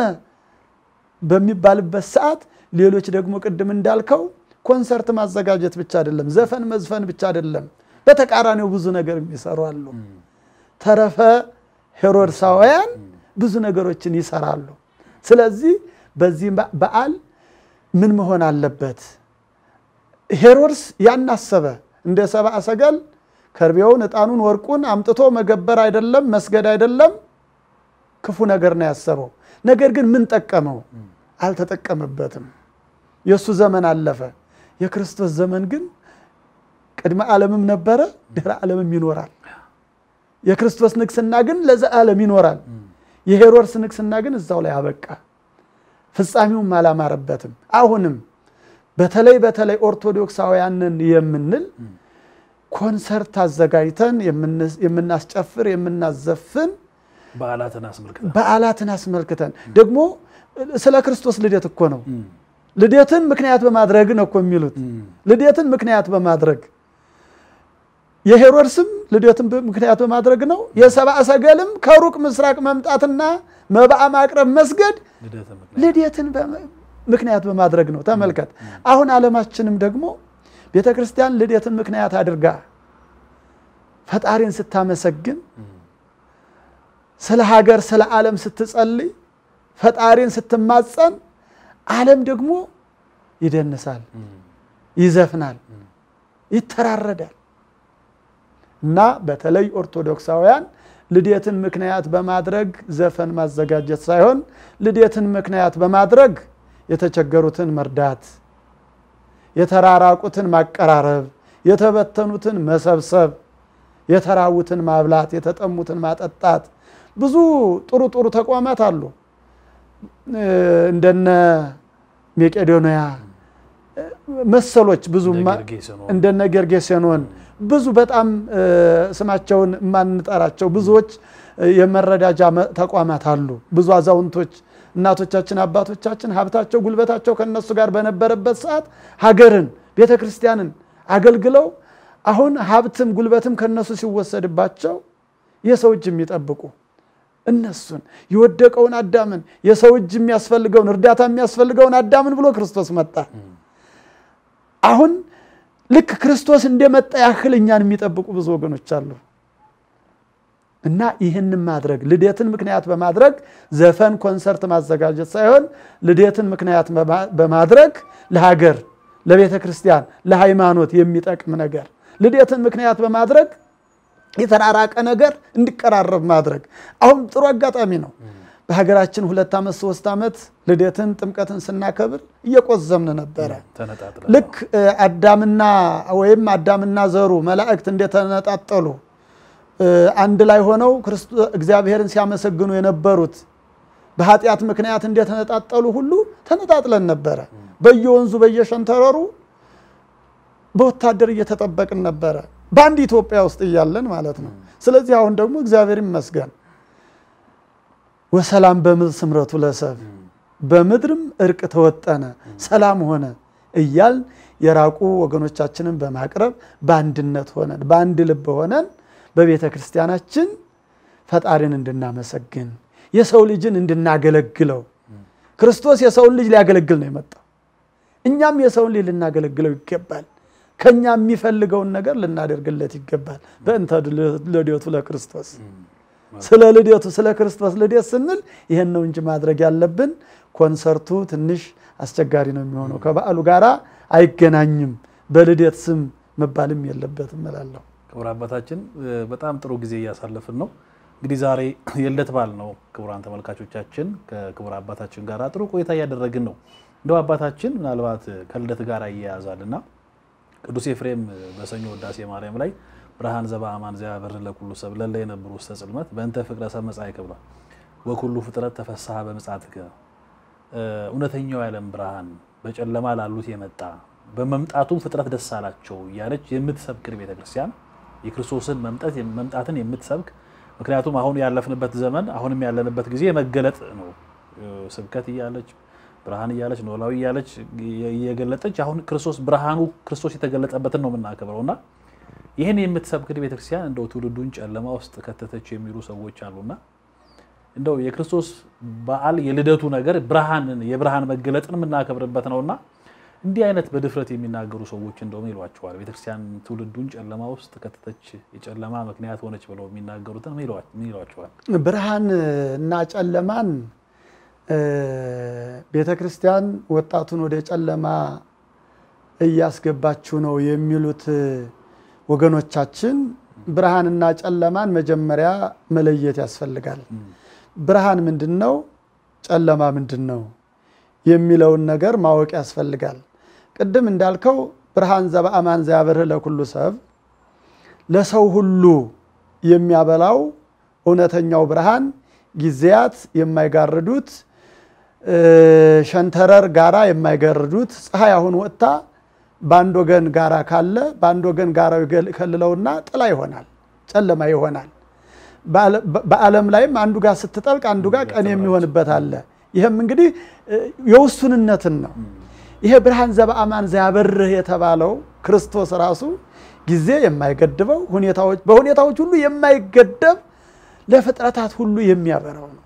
በሚባልበት ሰዓት ሌሎች ደግሞ ቅድም እንዳልከው ኮንሰርት ማዘጋጀት ብቻ አይደለም፣ ዘፈን መዝፈን ብቻ አይደለም፣ በተቃራኒው ብዙ ነገር የሚሰሩ አሉ። ተረፈ ሄሮድሳውያን ብዙ ነገሮችን ይሰራሉ። ስለዚህ በዚህ በዓል ምን መሆን አለበት? ሄሮድስ ያን አሰበ። እንደ ሰብአ ሰገል ከርቤውን፣ ዕጣኑን፣ ወርቁን አምጥቶ መገበር አይደለም መስገድ አይደለም ክፉ ነገር ነው ያሰበው። ነገር ግን ምን ጠቀመው? አልተጠቀመበትም። የእሱ ዘመን አለፈ። የክርስቶስ ዘመን ግን ቅድመ ዓለምም ነበረ፣ ድህረ ዓለምም ይኖራል። የክርስቶስ ንግስና ግን ለዘላለም ይኖራል። የሄሮድስ ንግስና ግን እዛው ላይ አበቃ። ፍጻሜውም አላማረበትም። አሁንም በተለይ በተለይ ኦርቶዶክሳውያንን የምንል ኮንሰርት አዘጋጅተን የምናስጨፍር የምናዘፍን በዓላትን አስመልክተን በዓላትን አስመልክተን ደግሞ ስለ ክርስቶስ ልደት እኮ ነው። ልደትን ምክንያት በማድረግ ነው እኮ የሚሉት። ልደትን ምክንያት በማድረግ የሄሮድስም ልደትን ምክንያት በማድረግ ነው። የሰብአ ሰገልም ከሩቅ ምስራቅ መምጣትና መባዓ ማቅረብ መስገድ ልደትን ምክንያት ልደትን በመ- ምክንያት በማድረግ ነው። ተመልከት። አሁን ዓለማችንም ደግሞ ቤተ ክርስቲያን ልደትን ምክንያት አድርጋ ፈጣሪን ስታመሰግን ስለ ሀገር ስለ ዓለም ስትጸልይ ፈጣሪን ስትማጸን ዓለም ደግሞ ይደንሳል፣ ይዘፍናል፣ ይተራረዳል። እና በተለይ ኦርቶዶክሳውያን ልደትን ምክንያት በማድረግ ዘፈን ማዘጋጀት ሳይሆን ልደትን ምክንያት በማድረግ የተቸገሩትን መርዳት፣ የተራራቁትን ማቀራረብ፣ የተበተኑትን መሰብሰብ፣ የተራቡትን ማብላት፣ የተጠሙትን ማጠጣት ብዙ ጥሩ ጥሩ ተቋማት አሉ። እንደነ ሜቄዶንያ መሰሎች ብዙ ማ- ጌርጌሴኖን እንደነ ጌርጌሴኖን ብዙ በጣም እ፣ ስማቸውን የማንጠራቸው ብዙዎች እ፣ የመረዳጃ መ- ተቋማት አሉ። ብዙ አዛውንቶች እናቶቻችን፣ አባቶቻችን ሀብታቸው፣ ጉልበታቸው ከነሱ ጋር በነበረበት ሰዓት ሀገርን፣ ቤተ ክርስቲያንን አገልግለው አሁን ሀብትም ጉልበትም ከነሱ ሲወሰድባቸው የሰው እጅ የሚጠብቁ እነሱን የወደቀውን አዳምን የሰው እጅ የሚያስፈልገውን እርዳታ የሚያስፈልገውን አዳምን ብሎ ክርስቶስ መጣ። አሁን ልክ ክርስቶስ እንደመጣ ያህል እኛን የሚጠብቁ ብዙ ወገኖች አሉ። እና ይህንን ማድረግ ልደትን ምክንያት በማድረግ ዘፈን፣ ኮንሰርት ማዘጋጀት ሳይሆን ልደትን ምክንያት በማ- በማድረግ ለሀገር፣ ለቤተ ክርስቲያን፣ ለሃይማኖት የሚጠቅም ነገር ልደትን ምክንያት በማድረግ የተራራቀ ነገር እንዲቀራረብ ማድረግ አሁን ጥሩ አጋጣሚ ነው። በሀገራችን ሁለት ዓመት ሶስት ዓመት ልደትን ጥምቀትን ስናከብር እየቆዘምን ነበረ። ተነጣጥለ ልክ እ፣ አዳምና ወይም አዳምና ዘሩ መላእክት እንደተነጣጠሉ እ፣ አንድ ላይ ሆነው ክርስቶ- እግዚአብሔርን ሲያመሰግኑ የነበሩት በኃጢአት ምክንያት እንደተነጣጠሉ ሁሉ ተነጣጥለን ነበረ። በየወንዙ በየሸንተረሩ በወታደር እየተጠበቅን ነበረ፣ በአንድ ኢትዮጵያ ውስጥ እያለን ማለት ነው። ስለዚህ አሁን ደግሞ እግዚአብሔር ይመስገን ወሰላም በምድር ስምረቱ ለሰብ በምድርም እርቅ ተወጠነ ሰላም ሆነ እያል የራቁ ወገኖቻችንን በማቅረብ በአንድነት ሆነን በአንድ ልብ ሆነን በቤተ ክርስቲያናችን ፈጣሪን እንድናመሰግን የሰው ልጅን እንድናገለግለው ክርስቶስ የሰውን ልጅ ሊያገለግል ነው የመጣው። እኛም የሰውን ልጅ ልናገለግለው ይገባል። ከኛ የሚፈልገውን ነገር ልናደርግለት ይገባል። በእንተ ልደቱ ለክርስቶስ ስለ ልደቱ ስለ ክርስቶስ ልደት ስንል ይሄን ነው እንጂ ማድረግ ያለብን። ኮንሰርቱ ትንሽ አስቸጋሪ ነው የሚሆነው፣ ከበዓሉ ጋር አይገናኝም። በልደት ስም መባልም የለበትም እላለሁ። ክቡር አባታችን በጣም ጥሩ ጊዜ እያሳለፍን ነው። እንግዲህ ዛሬ የልደት በዓል ነው። ክቡራን ተመልካቾቻችን ከክቡር አባታችን ጋር ጥሩ ቆይታ እያደረግን ነው። እንደው አባታችን ምናልባት ከልደት ጋር ይያያዛልና ቅዱስ ኤፍሬም በሰኞ ውዳሴ ማርያም ላይ ብርሃን ዘበአማን ዘያበርህ ለኩሉ ሰብ ለለ የነብሩ ውስተ ጽልመት በእንተ ፍቅረ ሰብ መጻእከ ብሏል። ወኩሉ ፍጥረት ተፈስሐ በምጽአትከ እውነተኛው የዓለም ብርሃን በጨለማ ላሉት የመጣ በመምጣቱም ፍጥረት ደስ አላቸው እያለች የምትሰብክን ቤተክርስቲያን የክርስቶስን መምጣትን የምትሰብክ ምክንያቱም አሁን ያለፍንበት ዘመን አሁንም ያለንበት ጊዜ የመገለጥ ነው። ስብከት እያለች ብርሃን እያለች ኖላዊ እያለች እየገለጠች አሁን ክርስቶስ ብርሃኑ ክርስቶስ የተገለጠበትን ነው የምናከብረው እና ይህን የምትሰብክን ቤተክርስቲያን እንደው ትውልዱን ጨለማ ውስጥ ከተተች የሚሉ ሰዎች አሉና እንደው የክርስቶስ በዓል የልደቱ ነገር ብርሃንን የብርሃን መገለጥን የምናከብርበት ነውና እንዲህ አይነት በድፍረት የሚናገሩ ሰዎች እንደውም ይሏቸዋል። ቤተክርስቲያን ትውልዱን ጨለማ ውስጥ ከተተች የጨለማ ምክንያት ሆነች ብለው የሚናገሩትን ምን ይሏቸዋል? ብርሃን እና ጨለማን ቤተ ክርስቲያን ወጣቱን ወደ ጨለማ እያስገባችው ነው የሚሉት ወገኖቻችን ብርሃንና ጨለማን መጀመሪያ መለየት ያስፈልጋል። ብርሃን ምንድን ነው? ጨለማ ምንድን ነው? የሚለውን ነገር ማወቅ ያስፈልጋል። ቅድም እንዳልከው ብርሃን ዘበአማን ዘያበርህ ለኩሉ ሰብ ለሰው ሁሉ የሚያበላው እውነተኛው ብርሃን ጊዜያት የማይጋርዱት ሸንተረር ጋራ የማይጋርዱት ፀሐይ አሁን ወጥታ በአንድ ወገን ጋራ ካለ በአንድ ወገን ጋራው ይከልለውና ጥላ ይሆናል፣ ጨለማ ይሆናል። በዓለም ላይም አንዱ ጋር ስትጠልቅ አንዱ ጋር ቀን የሚሆንበት አለ። ይህም እንግዲህ የውሱንነትን ነው። ይሄ ብርሃን ዘበአማን ዘያበርህ የተባለው ክርስቶስ ራሱ ጊዜ የማይገድበው በሁኔታዎች ሁሉ የማይገደብ ለፍጥረታት ሁሉ የሚያበራው ነው።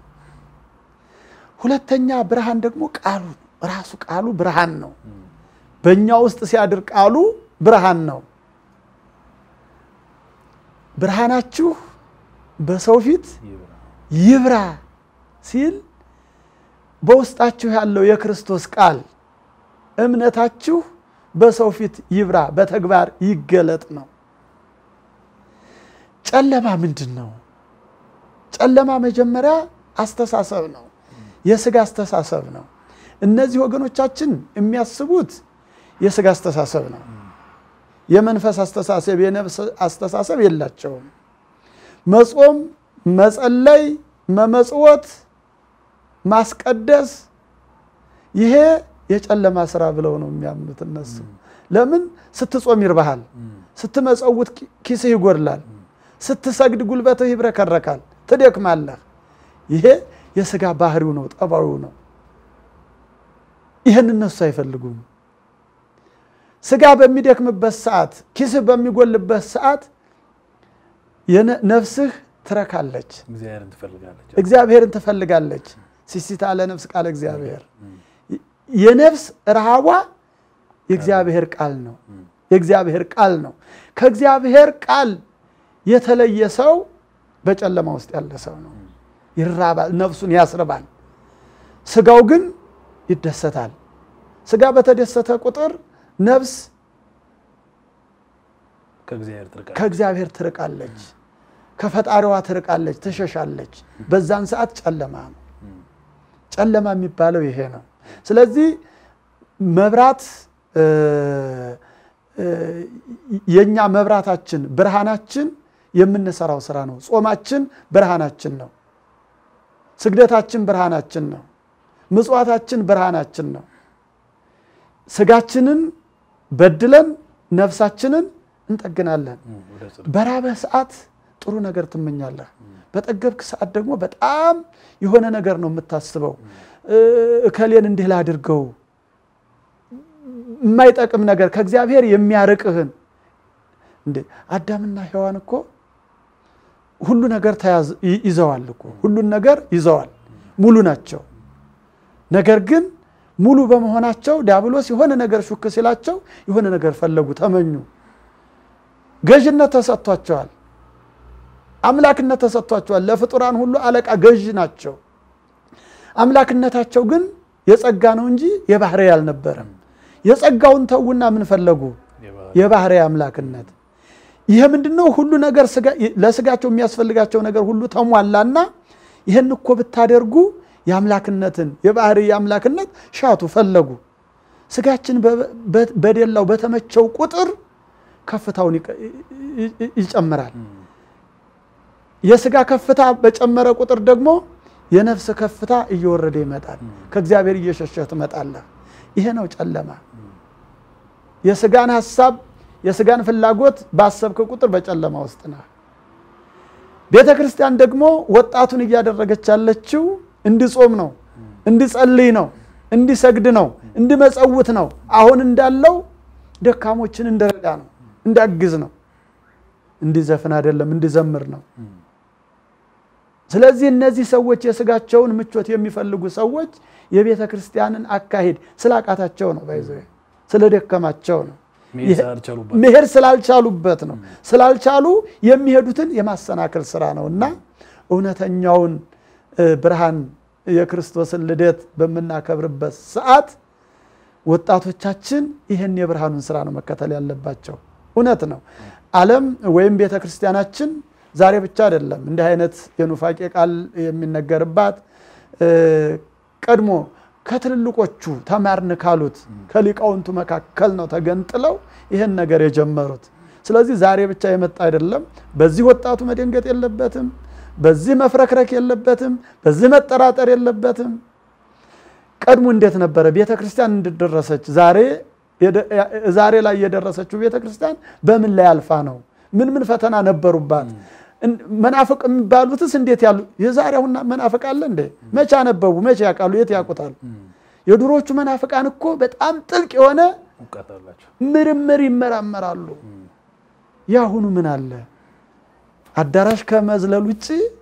ሁለተኛ ብርሃን ደግሞ ቃሉ ራሱ ቃሉ ብርሃን ነው። በእኛ ውስጥ ሲያድር ቃሉ ብርሃን ነው። ብርሃናችሁ በሰው ፊት ይብራ ሲል በውስጣችሁ ያለው የክርስቶስ ቃል እምነታችሁ በሰው ፊት ይብራ፣ በተግባር ይገለጥ ነው። ጨለማ ምንድን ነው? ጨለማ መጀመሪያ አስተሳሰብ ነው፣ የስጋ አስተሳሰብ ነው። እነዚህ ወገኖቻችን የሚያስቡት የስጋ አስተሳሰብ ነው። የመንፈስ አስተሳሰብ፣ የነፍስ አስተሳሰብ የላቸውም። መጾም፣ መጸለይ፣ መመጽወት፣ ማስቀደስ ይሄ የጨለማ ስራ ብለው ነው የሚያምኑት እነሱ። ለምን ስትጾም ይርባሃል፣ ስትመጸውት ኪስህ ይጎድላል፣ ስትሰግድ ጉልበትህ ይብረከረካል፣ ትደክማለህ። ይሄ የስጋ ባህሪው ነው፣ ጠባዩ ነው። ይህን እነሱ አይፈልጉም። ስጋ በሚደክምበት ሰዓት፣ ኪስህ በሚጎልበት ሰዓት ነፍስህ ትረካለች፣ እግዚአብሔርን ትፈልጋለች። እግዚአብሔርን ትፈልጋለች። ሲሲታ ለነፍስ ቃል እግዚአብሔር የነፍስ ረሃቧ የእግዚአብሔር ቃል ነው። የእግዚአብሔር ቃል ነው። ከእግዚአብሔር ቃል የተለየ ሰው በጨለማ ውስጥ ያለ ሰው ነው። ይራባል፣ ነፍሱን ያስርባል። ስጋው ግን ይደሰታል። ስጋ በተደሰተ ቁጥር ነፍስ ከእግዚአብሔር ትርቃለች፣ ከፈጣሪዋ ትርቃለች፣ ትሸሻለች። በዛን ሰዓት ጨለማ ነው። ጨለማ የሚባለው ይሄ ነው። ስለዚህ መብራት የኛ መብራታችን ብርሃናችን የምንሰራው ስራ ነው። ጾማችን ብርሃናችን ነው። ስግደታችን ብርሃናችን ነው። ምጽዋታችን ብርሃናችን ነው። ስጋችንን በድለን ነፍሳችንን እንጠግናለን። በራበህ ሰዓት ጥሩ ነገር ትመኛለህ። በጠገብክ ሰዓት ደግሞ በጣም የሆነ ነገር ነው የምታስበው። እከሌን እንዲህ ላድርገው የማይጠቅም ነገር ከእግዚአብሔር የሚያርቅህን እንዴ አዳምና ሔዋን እኮ ሁሉ ነገር ይዘዋል እኮ ሁሉን ነገር ይዘዋል፣ ሙሉ ናቸው። ነገር ግን ሙሉ በመሆናቸው ዲያብሎስ የሆነ ነገር ሹክ ሲላቸው የሆነ ነገር ፈለጉ፣ ተመኙ። ገዥነት ተሰጥቷቸዋል። አምላክነት ተሰጥቷቸዋል። ለፍጡራን ሁሉ አለቃ ገዥ ናቸው። አምላክነታቸው ግን የጸጋ ነው እንጂ የባህሪ አልነበረም። የጸጋውን ተዉና ምን ፈለጉ? የባህሪ አምላክነት። ይሄ ምንድን ነው? ሁሉ ነገር ለስጋቸው የሚያስፈልጋቸው ነገር ሁሉ ተሟላና ይህን እኮ ብታደርጉ የአምላክነትን የባህሪ የአምላክነት ሻቱ ፈለጉ። ስጋችን በደላው በተመቸው ቁጥር ከፍታውን ይጨምራል። የስጋ ከፍታ በጨመረ ቁጥር ደግሞ የነፍስ ከፍታ እየወረደ ይመጣል። ከእግዚአብሔር እየሸሸህ ትመጣለህ። ይሄ ነው ጨለማ። የስጋን ሀሳብ የስጋን ፍላጎት ባሰብክ ቁጥር በጨለማ ውስጥ ነህ። ቤተ ክርስቲያን ደግሞ ወጣቱን እያደረገች ያለችው እንዲጾም ነው፣ እንዲጸልይ ነው፣ እንዲሰግድ ነው፣ እንዲመጸውት ነው። አሁን እንዳለው ደካሞችን እንደረዳ ነው፣ እንዳግዝ ነው፣ እንዲዘፍን አይደለም፣ እንዲዘምር ነው። ስለዚህ እነዚህ ሰዎች የስጋቸውን ምቾት የሚፈልጉ ሰዎች የቤተ ክርስቲያንን አካሄድ ስላቃታቸው ነው፣ ባይዘ ስለደከማቸው ነው፣ መሄድ ስላልቻሉበት ነው። ስላልቻሉ የሚሄዱትን የማሰናከል ስራ ነው እና እውነተኛውን ብርሃን የክርስቶስን ልደት በምናከብርበት ሰዓት ወጣቶቻችን ይህን የብርሃኑን ስራ ነው መከተል ያለባቸው። እውነት ነው። ዓለም ወይም ቤተ ክርስቲያናችን ዛሬ ብቻ አይደለም እንዲህ አይነት የኑፋቄ ቃል የሚነገርባት ቀድሞ ከትልልቆቹ ተማርን ካሉት ከሊቃውንቱ መካከል ነው ተገንጥለው ይህን ነገር የጀመሩት። ስለዚህ ዛሬ ብቻ የመጣ አይደለም። በዚህ ወጣቱ መደንገጥ የለበትም። በዚህ መፍረክረክ የለበትም። በዚህ መጠራጠር የለበትም። ቀድሞ እንዴት ነበረ ቤተ ክርስቲያን እንድደረሰች ዛሬ ላይ የደረሰችው ቤተ ክርስቲያን በምን ላይ አልፋ ነው? ምን ምን ፈተና ነበሩባት? መናፍቅ የሚባሉትስ እንዴት ያሉ? የዛሬ አሁን መናፍቅ አለ እንዴ? መቼ አነበቡ? መቼ ያውቃሉ? የት ያውቁታል? የድሮቹ መናፍቃን እኮ በጣም ጥልቅ የሆነ ምርምር ይመራመራሉ። የአሁኑ ምን አለ? አዳራሽ ከመዝለል ውጭ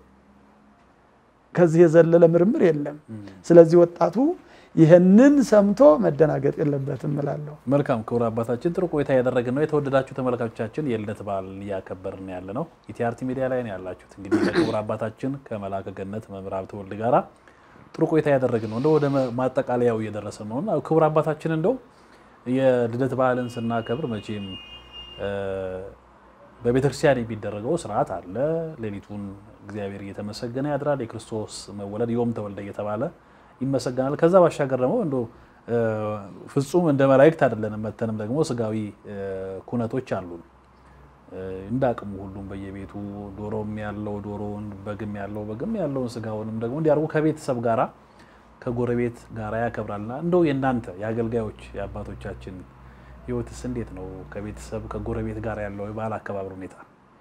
ከዚህ የዘለለ ምርምር የለም። ስለዚህ ወጣቱ ይህንን ሰምቶ መደናገጥ የለበትም እላለሁ። መልካም ክቡር አባታችን ጥሩ ቆይታ ያደረግን ነው። የተወደዳችሁ ተመልካቾቻችን የልደት በዓል እያከበርን ያለ ነው። ኢቲአርቲ ሚዲያ ላይ ነው ያላችሁት። እንግዲህ ለክቡር አባታችን ከመላከ ገነት መምህር ሀብተወልድ ጋራ ጥሩ ቆይታ ያደረግን ነው። እንደው ወደ ማጠቃለያው እየደረሰ ነው እና ክቡር አባታችን እንደው የልደት በዓልን ስናከብር መቼም በቤተክርስቲያን የሚደረገው ስርዓት አለ። ሌሊቱን እግዚአብሔር እየተመሰገነ ያድራል። የክርስቶስ መወለድ ዮም ተወልደ እየተባለ ይመሰገናል። ከዛ ባሻገር ደግሞ እንዶ ፍጹም እንደ መላእክት አይደለንም። መተንም ደግሞ ስጋዊ ኩነቶች አሉን። እንደ አቅሙ ሁሉም በየቤቱ ዶሮም ያለው ዶሮውን፣ በግም ያለው በግም ያለውን ስጋውንም ደግሞ እንዲያርጉ ከቤተሰብ ጋራ ከጎረቤት ጋራ ያከብራልና እንደው የእናንተ የአገልጋዮች የአባቶቻችን ህይወትስ እንዴት ነው? ከቤተሰብ ከጎረቤት ጋር ያለው የበዓል አከባበር ሁኔታ?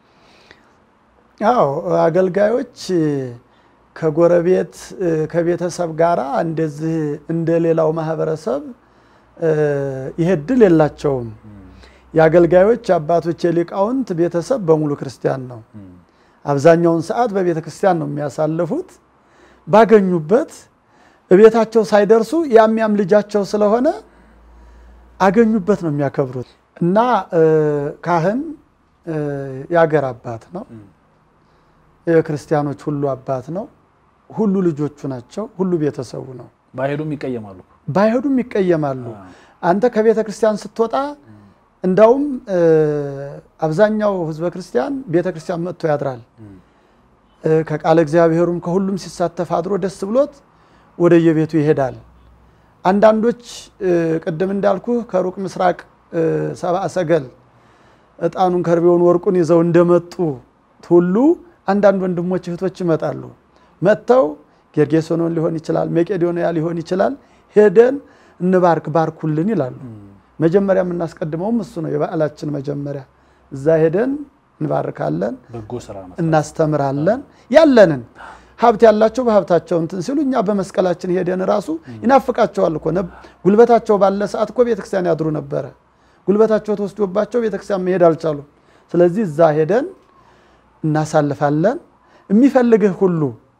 አዎ አገልጋዮች ከጎረቤት ከቤተሰብ ጋራ እንደዚህ እንደ ሌላው ማህበረሰብ ይሄ እድል የላቸውም። የአገልጋዮች አባቶች የሊቃውንት ቤተሰብ በሙሉ ክርስቲያን ነው። አብዛኛውን ሰዓት በቤተ ክርስቲያን ነው የሚያሳልፉት። ባገኙበት እቤታቸው ሳይደርሱ ያም ያም ልጃቸው ስለሆነ አገኙበት ነው የሚያከብሩት እና ካህን የአገር አባት ነው። የክርስቲያኖች ሁሉ አባት ነው። ሁሉ ልጆቹ ናቸው። ሁሉ ቤተሰቡ ነው። ባይሄዱም ይቀየማሉ። ባይሄዱም ይቀየማሉ። አንተ ከቤተ ክርስቲያን ስትወጣ እንዳውም አብዛኛው ህዝበ ክርስቲያን ቤተ ክርስቲያን መጥቶ ያድራል። ከቃለ እግዚአብሔሩም ከሁሉም ሲሳተፍ አድሮ ደስ ብሎት ወደ የቤቱ ይሄዳል። አንዳንዶች ቅድም እንዳልኩ ከሩቅ ምስራቅ ሰብአ ሰገል እጣኑን ከርቤውን ወርቁን ይዘው እንደመጡ ሁሉ አንዳንድ ወንድሞች እህቶች ይመጣሉ። መጥተው ጌርጌሶኖን ሊሆን ይችላል፣ መቄዶንያ ሊሆን ይችላል። ሄደን እንባርክ ባርኩልን ይላሉ። መጀመሪያ የምናስቀድመውም እሱ ነው። የበዓላችን መጀመሪያ እዛ ሄደን እንባርካለን፣ በጎ ስራ መስራት እናስተምራለን። ያለንን ሀብት ያላቸው በሀብታቸው እንትን ሲሉ እኛ በመስቀላችን ሄደን ራሱ ይናፍቃቸዋል እኮ ጉልበታቸው ባለ ሰዓት እኮ ቤተክርስቲያን ያድሩ ነበረ። ጉልበታቸው ተወስዶባቸው ቤተክርስቲያን መሄድ አልቻሉም። ስለዚህ እዛ ሄደን እናሳልፋለን። የሚፈልግህ ሁሉ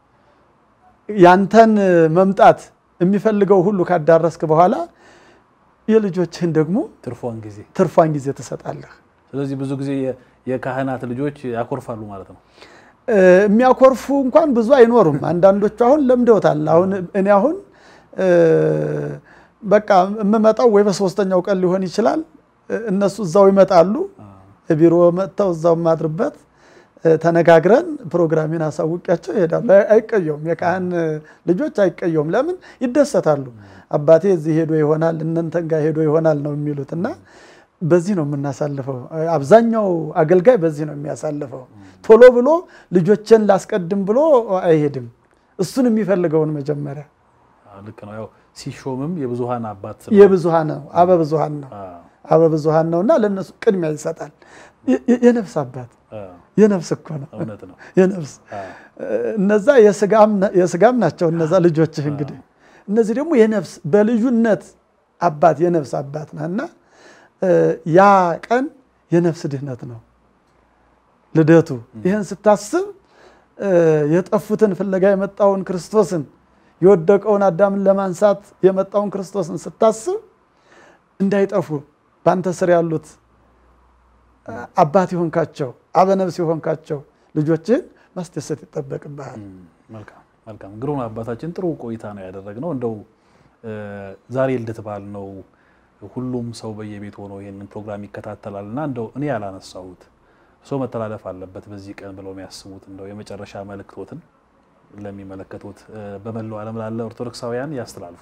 ያንተን መምጣት የሚፈልገው ሁሉ ካዳረስክ በኋላ የልጆችህን ደግሞ ትርፏን ጊዜ ትርፏን ጊዜ ትሰጣለህ። ስለዚህ ብዙ ጊዜ የካህናት ልጆች ያኮርፋሉ ማለት ነው። እ፣ የሚያኮርፉ እንኳን ብዙ አይኖሩም። አንዳንዶቹ አሁን ለምደውታል። አሁን እኔ አሁን እ፣ በቃ የምመጣው ወይ በሶስተኛው ቀን ሊሆን ይችላል። እ፣ እነሱ እዛው ይመጣሉ። ቢሮ መጥተው እዛው የማድርበት እ፣ ተነጋግረን ፕሮግራሜን አሳውቂያቸው ይሄዳሉ። አይ- አይቀየውም። የካህን ልጆች አይቀየውም። ለምን ይደሰታሉ። አባቴ እዚህ ሄዶ ይሆናል እነንተን ጋር ሄዶ ይሆናል ነው የሚሉት እና በዚህ ነው የምናሳልፈው። አብዛኛው አገልጋይ በዚህ ነው የሚያሳልፈው። ቶሎ ብሎ ልጆችን ላስቀድም ብሎ አይሄድም። እሱን የሚፈልገውን መጀመሪያ አዎ፣ ልክ ነው። ያው ሲሾምም የብዙሃን አባት ስለሆነ፣ የብዙሃን ነው አበብዙሃን ነው አዎ፣ አበብዙሃን ነው እና ለእነሱ ቅድሚያ ይሰጣል። የ- የ- የነፍስ አባት አዎ፣ የነፍስ እኮ ነው እውነት ነው። የነፍስ አዎ፣ እነዛ የስጋም- የስጋም ናቸው። እነዛ ልጆችህ እንግዲህ እነዚህ ደግሞ የነፍስ በልዩነት አባት የነፍስ አባት ነህ እና እ፣ ያ ቀን የነፍስ ድህነት ነው ልደቱ። ይህን ስታስብ እ፣ የጠፉትን ፍለጋ የመጣውን ክርስቶስን የወደቀውን አዳምን ለማንሳት የመጣውን ክርስቶስን ስታስብ እንዳይጠፉ በአንተ ስር ያሉት አባት የሆንካቸው አበነብስ የሆንካቸው ልጆችህን ማስደሰት ይጠበቅብሃል። እም፣ መልካም መልካም። ግሩም አባታችን ጥሩ ቆይታ ነው ያደረግነው። እንደው እ፣ ዛሬ ልደት በዓል ነው። ሁሉም ሰው በየቤት ሆኖ ይህንን ፕሮግራም ይከታተላል እና እንደው እኔ ያላነሳሁት ሰው መተላለፍ አለበት በዚህ ቀን ብለው የሚያስቡት እንደው የመጨረሻ መልእክቶትን ለሚመለከቱት እ፣ በመላው ዓለም ላለ ኦርቶዶክሳውያን ያስተላልፉ።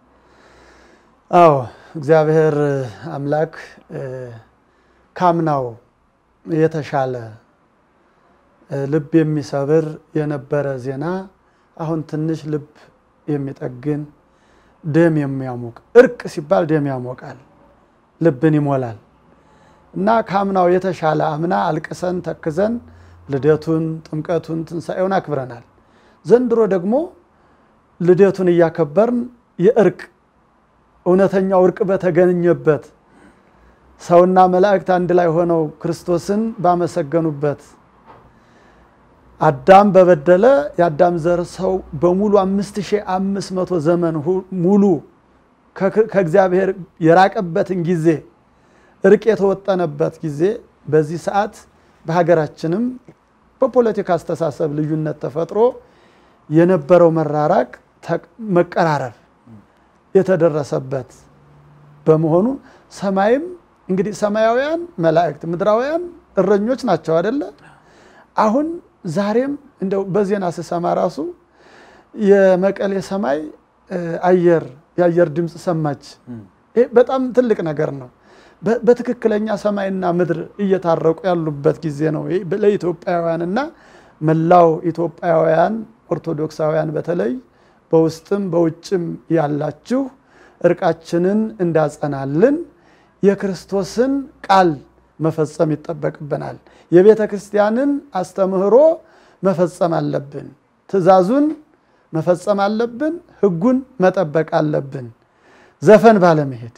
አዎ እግዚአብሔር አምላክ እ፣ ካምናው የተሻለ እ፣ ልብ የሚሰብር የነበረ ዜና አሁን ትንሽ ልብ የሚጠግን ደም የሚያሞቅ እርቅ ሲባል ደም ያሞቃል፣ ልብን ይሞላል እና ካምናው የተሻለ አምና አልቅሰን ተክዘን ልደቱን፣ ጥምቀቱን፣ ትንሣኤውን አክብረናል። ዘንድሮ ደግሞ ልደቱን እያከበርን የእርቅ እውነተኛው እርቅ በተገኘበት ሰውና መላእክት አንድ ላይ ሆነው ክርስቶስን ባመሰገኑበት አዳም በበደለ የአዳም ዘር ሰው በሙሉ አምስት ሺህ አምስት መቶ ዘመን ሁ- ሙሉ ከክ- ከእግዚአብሔር የራቀበትን ጊዜ እርቅ የተወጠነበት ጊዜ በዚህ ሰዓት በሀገራችንም በፖለቲካ አስተሳሰብ ልዩነት ተፈጥሮ የነበረው መራራቅ ተቅ- መቀራረብ የተደረሰበት በመሆኑ ሰማይም እንግዲህ ሰማያውያን መላእክት ምድራውያን እረኞች ናቸው አደለ? አሁን ዛሬም እንደው በዜና ስሰማ ራሱ የመቀሌ ሰማይ እ፣ አየር የአየር ድምፅ ሰማች። ይሄ በጣም ትልቅ ነገር ነው። በ- በትክክለኛ ሰማይና ምድር እየታረቁ ያሉበት ጊዜ ነው ይሄ ለኢትዮጵያውያን እና መላው ኢትዮጵያውያን ኦርቶዶክሳውያን በተለይ በውስጥም በውጭም ያላችሁ እርቃችንን እንዳጸናልን የክርስቶስን ቃል መፈጸም ይጠበቅብናል። የቤተ ክርስቲያንን አስተምህሮ መፈጸም አለብን። ትእዛዙን መፈጸም አለብን። ሕጉን መጠበቅ አለብን። ዘፈን ባለመሄድ፣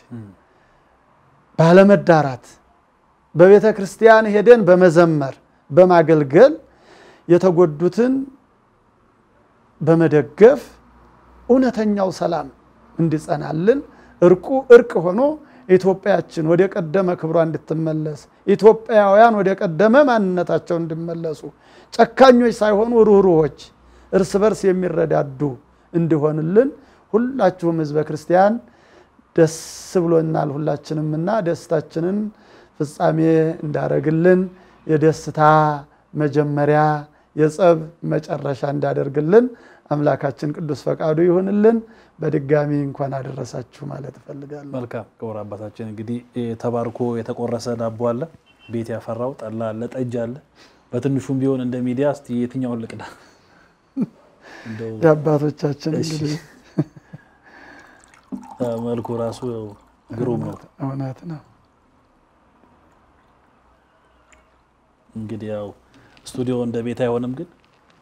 ባለመዳራት፣ በቤተ ክርስቲያን ሄደን በመዘመር በማገልገል የተጎዱትን በመደገፍ እውነተኛው ሰላም እንዲጸናልን እርቁ እርቅ ሆኖ ኢትዮጵያችን ወደ ቀደመ ክብሯ እንድትመለስ ኢትዮጵያውያን ወደ ቀደመ ማንነታቸው እንዲመለሱ ጨካኞች ሳይሆኑ ሩህሩሆች እርስ በርስ የሚረዳዱ እንዲሆንልን ሁላችሁም ህዝበ ክርስቲያን ደስ ብሎናል ሁላችንም እና ደስታችንን ፍጻሜ እንዳደረግልን የደስታ መጀመሪያ የጸብ መጨረሻ እንዳደርግልን አምላካችን ቅዱስ ፈቃዱ ይሁንልን። በድጋሚ እንኳን አደረሳችሁ ማለት እፈልጋለሁ። መልካም ክቡር አባታችን እንግዲህ ተባርኮ የተቆረሰ ዳቦ አለ፣ ቤት ያፈራው ጠላ አለ፣ ጠጅ አለ። በትንሹም ቢሆን እንደ ሚዲያ እስቲ የትኛውን ልቅዳ? እንደው የአባቶቻችን እሺ። እንግዲህ መልኩ ራሱ ያው ግሩም ነው። እውነት ነው። እንግዲህ ያው ስቱዲዮ እንደ ቤት አይሆንም፣ ግን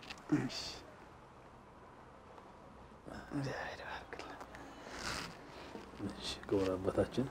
እሺ፣ ክቡር አባታችን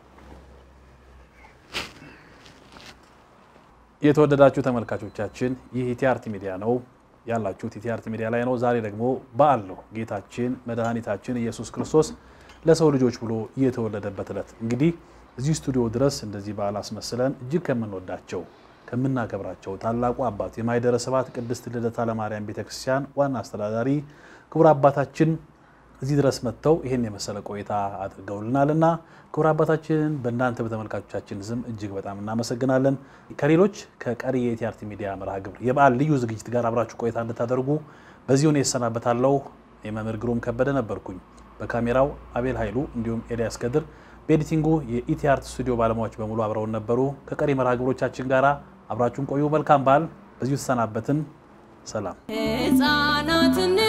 የተወደዳችሁ ተመልካቾቻችን ይህ ኢቲአርቲ ሚዲያ ነው ያላችሁት ኢቲአርቲ ሚዲያ ላይ ነው። ዛሬ ደግሞ በዓል ነው። ጌታችን መድኃኒታችን ኢየሱስ ክርስቶስ ለሰው ልጆች ብሎ የተወለደበት ዕለት እንግዲህ እዚህ ስቱዲዮ ድረስ እንደዚህ በዓል አስመስለን እጅግ ከምንወዳቸው ከምናከብራቸው ታላቁ አባት የማኅደረ ስብሐት ቅድስት ልደታ ለማርያም ቤተክርስቲያን ዋና አስተዳዳሪ ክቡር አባታችን እዚህ ድረስ መጥተው ይህን የመሰለ ቆይታ አድርገውልናልና ክቡር አባታችን በእናንተ በተመልካቾቻችን ስም እጅግ በጣም እናመሰግናለን። ከሌሎች ከቀሪ የኢቲአርቲ ሚዲያ መርሃ ግብር የበዓል ልዩ ዝግጅት ጋር አብራችሁ ቆይታ እንድታደርጉ በዚህ ሁኔታ እሰናበታለሁ። የመምህር ግሩም ከበደ ነበርኩኝ። በካሜራው አቤል ኃይሉ እንዲሁም ኤልያስ ከድር፣ በኤዲቲንጉ የኢቲአርት ስቱዲዮ ባለሙያዎች በሙሉ አብረውን ነበሩ። ከቀሪ መርሃ ግብሮቻችን ጋር አብራችሁን ቆዩ። መልካም በዓል። በዚሁ ተሰናበትን። ሰላም ሕፃናትን